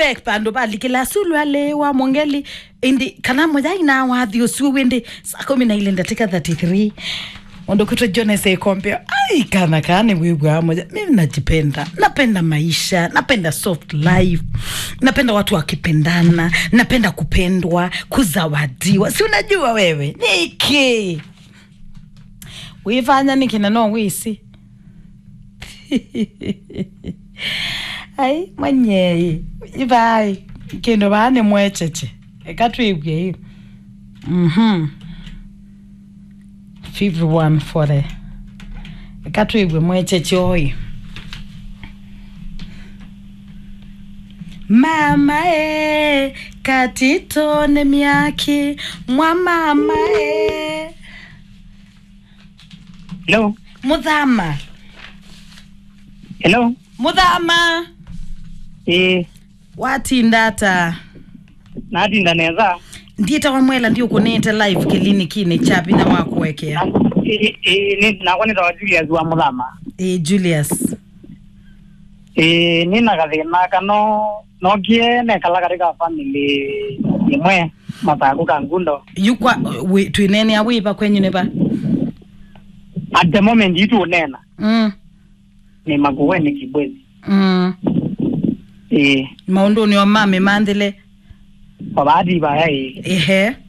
we bandu balikila sulwalewa mongeli indi kana moja ina wathi usiwe wende saa kumi na ile ndatika 33 ondo kuto Jones ekompea ai kana kane wibwa moja mimi najipenda napenda maisha napenda soft life napenda watu wakipendana napenda kupendwa kuzawadiwa si unajua wewe niki wifanya nikina no wisi ai mwenyeyi ivai kindu vane mwecheche ekatwibwe hiyo mhm 51 for the ekatwibwe mwecheche oyo mama e katitone myaki mwa mama e Hello. muthama Hello. muthama Eh, watindata natinda neza. ndieta wamwela ndio kunete live kilinikine chapi na wakuwekea Eh, eh, ni nakwanita wa Julius wa Muthama. e, Julius Eh, nina kathina kano nokie nekala katika family imwe mathaku ka ngundo. yukwa wi- twinene awipa kwenyu nipa At the moment itu unena mm, ni makuweni kibwezi. mm. Eh, maunduni wa mame mandhile kwa bahati baya eh, ehe